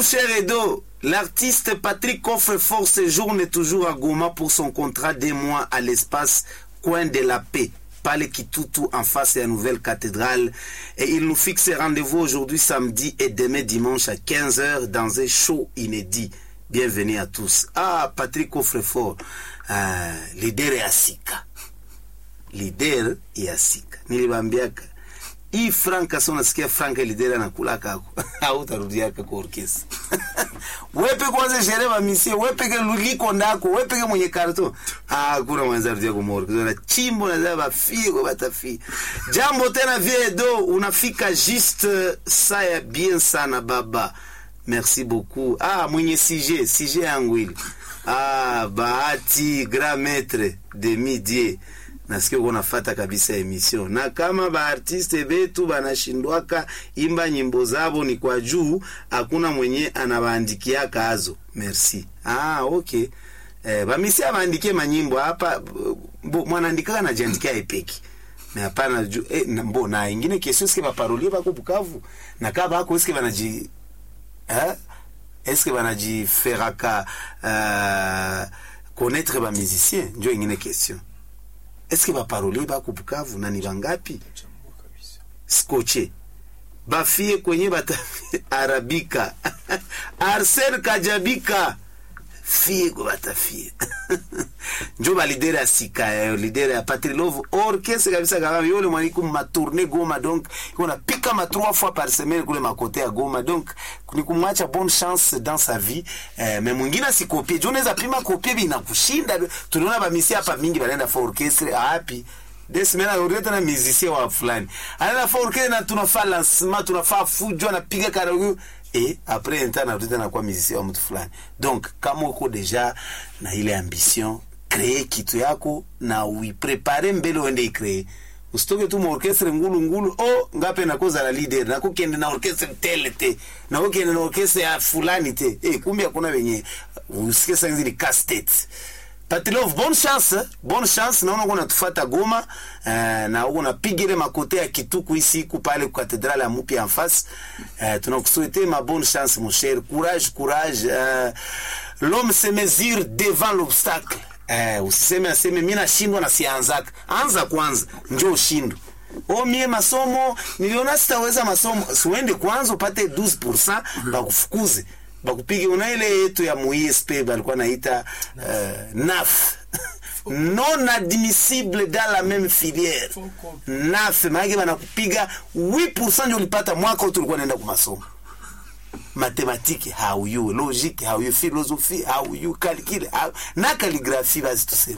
cher Edo, l'artiste Patrick Coffrefort séjourne toujours à Goma pour son contrat des mois à l'espace Coin de la Paix. Pale Kitutu en face de la nouvelle cathédrale. Et il nous fixe rendez-vous aujourd'hui samedi et demain dimanche à 15h dans un show inédit. Bienvenue à tous. Ah, Patrick Coffrefort, ah, leader ya Sika. Leader ya Sika. Nilibambiaka hii franka sio nasikia franka lidera na kulaka ako hautarudiaka kwa orkesi wepe kwanza shere ba misie wepe ke luliko ndako wepe ke mwenye karto ah kuna mwanza rudia kwa orkesi na chimbo na zaba fie kwa batafi jambo tena vie do unafika juste saya bien sana baba merci beaucoup ah mwenye sije sije yangu ile ah bahati grand maître de midi nasikia uko nafata kabisa emission na kama baartiste betu banashindwaka imba nyimbo zabo ni kwa juu hakuna mwenye anabaandikiaka hazo merci ah okay eh, bamisi abaandikie manyimbo hapa mwanaandikaka najiandikia epeki me hapana juu eh, na, mbo na ingine kesio eske baparolie bako bukavu na kaa bako eske banaji eh? eske banajiferaka uh, connaître bamusicien njo ingine question eske baparolier bako bukavu na ni bangapi skoche bafie kwenye bata arabika arsen kajabika fie ko batafie njo balidere ya sika yayo lidere ya patrilove orkestre kabisa kabambi yole mwaniku matourne goma donc iko napika ma trois fois par semaine kule makote ya goma donc ni kumwacha bonne chance dans sa vie eh, me mwingine asikopie jo unaweza pima kopie binakushinda tuliona bamisi hapa mingi banaenda fa orkestre api desimena aurie tena musicien wa fulani anaenda fa orkestre na tunafaa lancement tunafaa fujo anapiga karaoke et après un temps narudi tena kuwa musicien wa mtu fulani donc kama uko deja na ile ambition kree kitu yako na uiprepare mbele uende ikree usitoke tu maorkestre ngulu ngulu o ngape nakoza la leader nako kende na orkestre tele te nako kende na orkestre ya fulani te eh kumbe hakuna wenye usikie sasa hizi ni castet Patilov, bonne chance, bonne chance. Naona uko natufuata Goma eh, na uko napiga ile makote ya Kituku ici ku pale kwa katedrale ya Mupia en face. Eh, tunakusouhaiter ma bonne chance mon cher. Courage, courage. Eh, l'homme se mesure devant l'obstacle. Eh, usiseme aseme mimi nashindwa na sianzaka. Anza kwanza, njoo ushindwe. O mie masomo niliona sitaweza masomo. Siwende kwanza upate 12% bakufukuze bakupige una ile yetu ya muisp balikuwa naita uh, naf non admissible dans la même filière naf maanake banakupiga 8% ndio ulipata mwaka wote ulikuwa naenda kumasomo matematiki hauyue logique hauyue philosophie hauyue calcul na calligraphie basi tuseme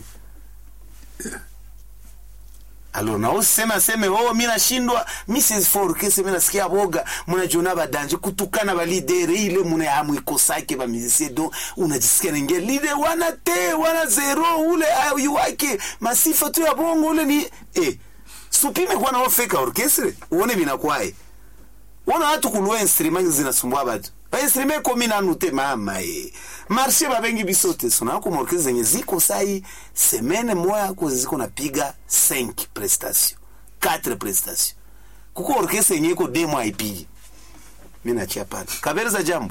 alors na usema seme oh mimi nashindwa Mrs Forkese mimi nasikia boga mnajiona badanje kutukana ba leader ile muna hamwikosake ba musicien donc unajisikia ninge leader wana te wana zero ule ayu wake masifa tu ya bongo ule ni eh supime kwa na ofeka orchestre uone binakwae Wana watu kulua instrument zinasumbua batu. Ba instrument komi na nute mama e. Marché babengi bisote sona ko morkezi zenye ziko sai semaine moya ko ziko napiga 5 prestation. 4 prestation. Kuko orkestra yenye iko demo haipigi. Mimi nachia pale. Kabereza jambo.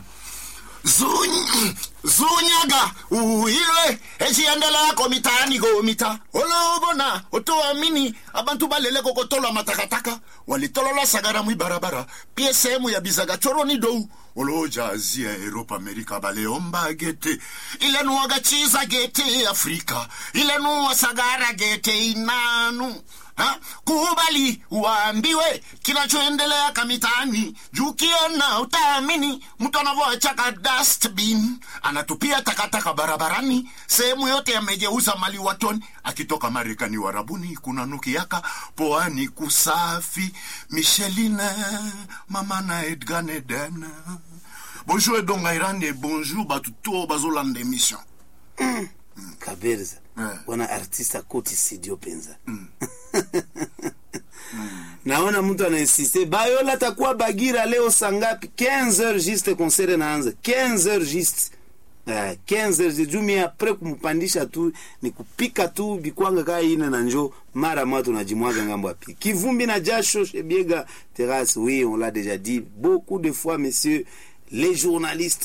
zunyaga uhilwe echiendeleko mitaani gomita olobona otoamini abantu balele kokotolwa matakataka walitolola sagara mwibarabara pie sehemu ya bizaga choroni dou olojazia eropa amerika baleomba gete ilenuwaga chiza gete afrika ilenuwa sagara gete inanu ha? kubali waambiwe kinachoendelea kamitaani juu kiona utaamini mtu anavyoachaka dustbin anatupia takataka barabarani sehemu yote yamejeuza mali watoni akitoka marekani warabuni kuna nukiaka poani kusafi micheline mama na edgan eden bonjour edongairande bonjour batu to bazolanda émission Kabereza. Eh. Wana artista koti sidio penza. naona mtu anainsiste bayola atakuwa bagira leo sangapi 15 heures juste concert naanza 15 heures juste Uh, 15 heures juu mie apres kumpandisha tu ni kupika tu bikwanga kaa ine na njo mara moja tunajimwaga ngambo ya pili kivumbi na jasho shebiega terrasse oui on l'a déjà dit beaucoup de fois messieurs les journalistes